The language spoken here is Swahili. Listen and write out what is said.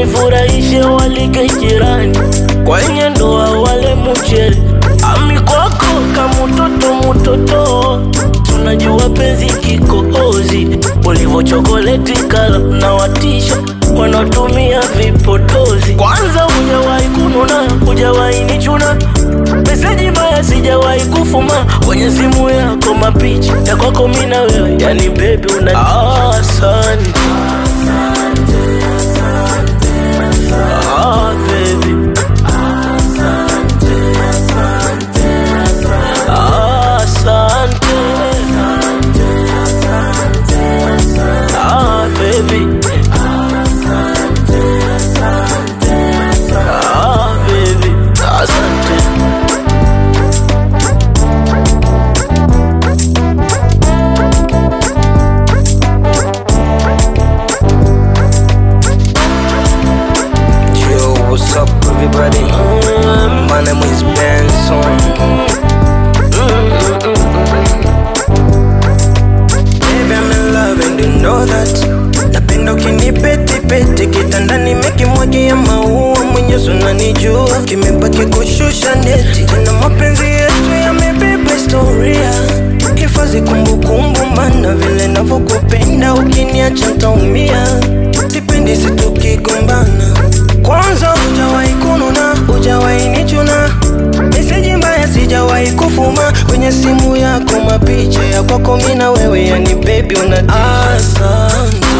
wanifurahishe walike jirani kwenye ndoa wale mchele ami kwako kamutoto mutoto tunajua penzi kikohozi ulivyo chokoleti kala na watisha wanatumia vipotozi kwanza hujawahi kununa hujawahi nichuna meseji mbaya sijawahi kufuma kwenye simu yako mapicha ya kwako mina wewe yani bebi una asante ah, baby asante ah, baby ah, baby asante Yo, what's up, everybody? My name is Benson. Baby, I'm in love and you know that. Napenda ukinipetipeti kitandani mekimwagia maua mwenyewe unanijua kimebaki kushusha neti tena mapenzi yetu yamebeba historia hifadhi kumbukumbu mana vile navyokupenda ukiniacha ntaumia sipendi situkigombana kwanza hujawahi kununa hujawahi nichuna meseji mbaya sijawahi kufuma kwenye simu yako mapicha ya kwako mina wewe yani baby una asante